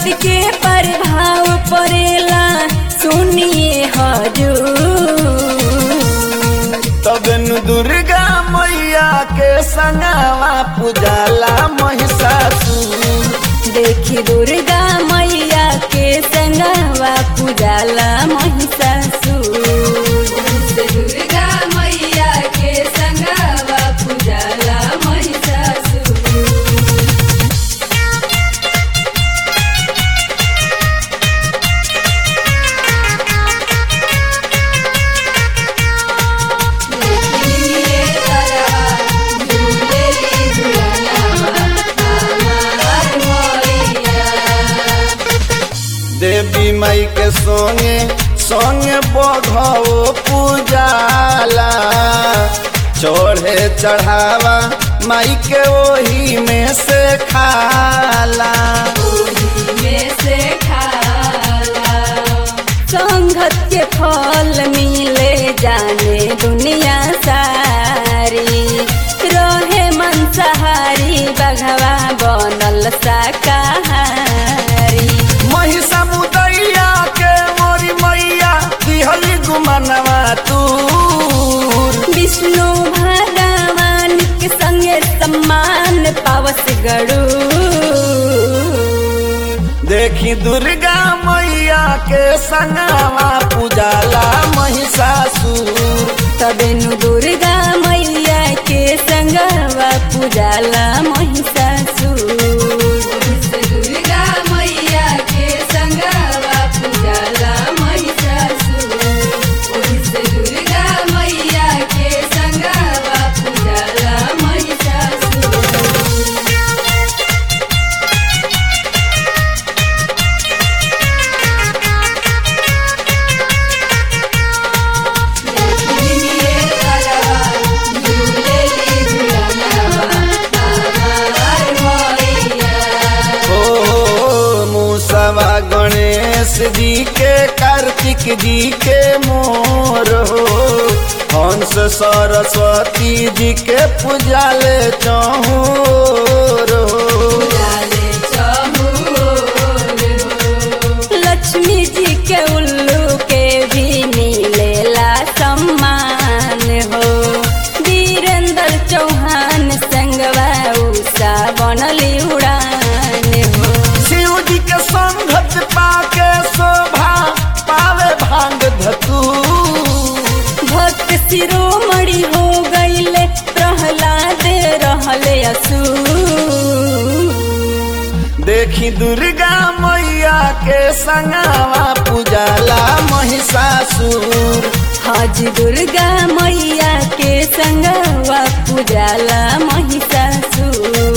शक्ति के प्रभाव पड़ेला सुनिए हजूर तबन दुर्गा मैया के संगवा पूजाला महिषासुर देखी दुर्गा मैया के संगवा पूजाला महिषासुर दुर्गा मैया के संगवा पूजाला महिषासुर देवी माई के संगे संगे बघो पूजाला चढ़े चढ़ावा माई के ओही में से खाला संगत के फल मिले जाने दुनिया सारी रहे मंसाहारी बघवा बनल शाकाहारी महिषा मुदैया के मोरी मैया दिहली गुमनवा तूर विष्णु भगवान के संगे सम्मान पावस गड़ू देखी दुर्गा मैया के संगवा पूजाला महिषासुर तबेनु दुर्गा मैया के संगवा पूजाला महिषासुर दुर्गा मैया के संगवा पूजाला महिषासुर दुर्गा मैया के संगवा पूजाला महिषासुर हो मूसवा गणेश जी के कार्तिक जी के मोर हो हंस सरस्वती जी के पूजाले चहोर हो लक्ष्मी जी के उल्लू के भी मिलेला सम्मान हो वीरेंद्र चौहान संगवा उषा बनली उड़ान हो शिव जी के संगत पाके शोभा पावे भांग धतू भक्त शिरोमणि हो गईले प्रहलाद रहले असुर देखी दुर्गा मैया के संगवा पूजाला महिषासुर हज दुर्गा मैया के संगवा पूजाला महिषासुर